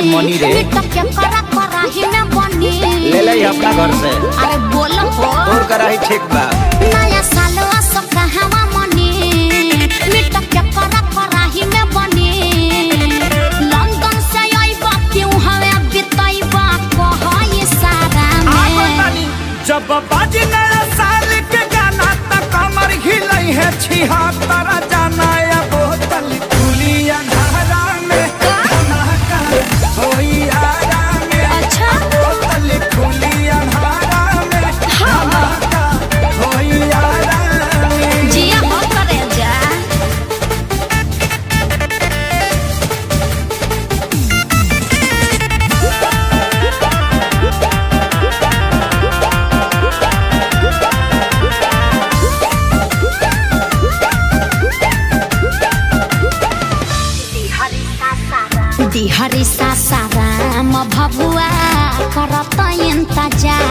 मनी रे मिट के करा कराही में बनी ले ले अपना घर से अरे बोलो हो तोर कराही ठीक बा नया साल असो कहवा मनी मिट के करा कराही में बनी लंदन से आइबा क्यों हवे बितैबा कहई सारा में जब बाजी नया साल के गाना त कमर हिलई है छिहत्तर जाना या बोतल खुली अंधारा में धमाका होई आरा में अच्छा बोतल खुली अंधारा में धमाका होई आरा में जिया हो करे जा दिहरी सासाराम भभुआ करत इंतजार